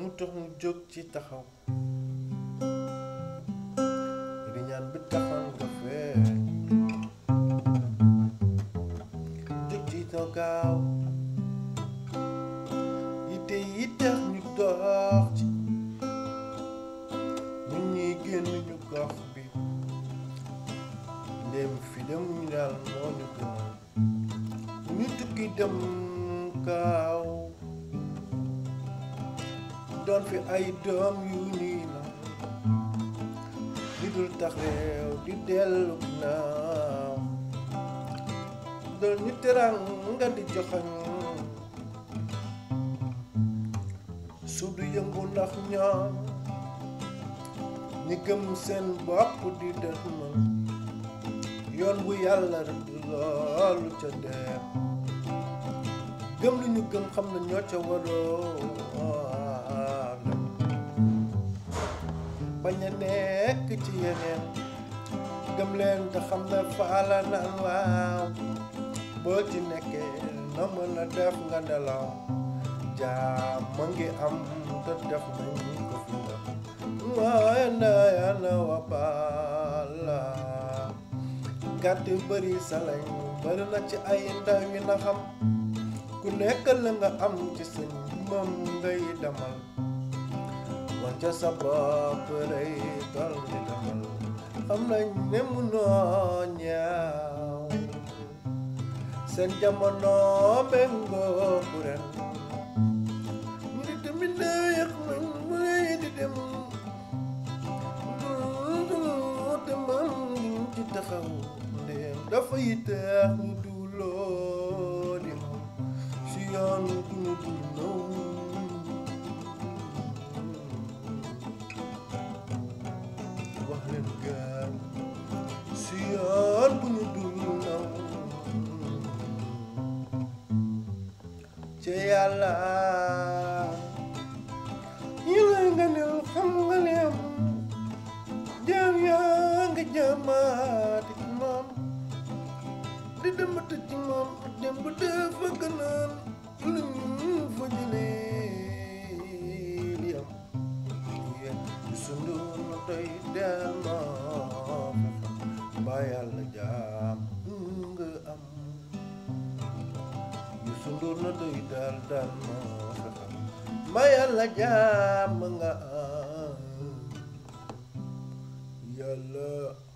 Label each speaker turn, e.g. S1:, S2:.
S1: mu tax mu jóg ci taxaw di ñaan bi taxan nga fee jóg ci taw gaaw yitte yi tax ñu dox ci ñun ñuy génn ñu gox bi ndéem fi dem ñu daal moo ñu gënal ñu tukki dem kaaw doon fi ay doom yu nii na di dul tax réew di dellu ginnaaw doon ñu terang nga di joxañ su du yëngu ndax ñoom ñi gëm seen bopp di def man yoon bu yàlla rek loolu ca dem gëm lu ñu gëm xam na ñoo ca waroo bañ a nekk ci yeneen gëm leen te xam ne faala naan waaw boo ci nekkee na mën a def nga nelaw jaam ma ngi am te def nañ ko fi def waaye na yàlla wa baala gàtt bëri salañ bëri na ci ay ndaw yi na xam ku nekk la nga am ci sëñ moom ngay demal wan ca sa bopp rëy dal di demal xam nañ ne munoo ñaaw seen jamono méngoo ku ren ñu di tamit ne yëg nañ mu lay di dem te man ci taxaw ndéem dafa yiteex ñu duuloo di moom si yoon ku ñu dul naw wax leen gaaw si yoon bu ñu dul naw ci yàlla yi lay nga nel xam nga ne am jaam yaa nga jaamaati ci moom di demati ci moom dem ba dafa gënal lu ñu fa jëlee li am sundu na tey delloo ba yàlla jaam nga am yu sundu na tey dal dal moo fexam ba yàlla jaam nga am yàlla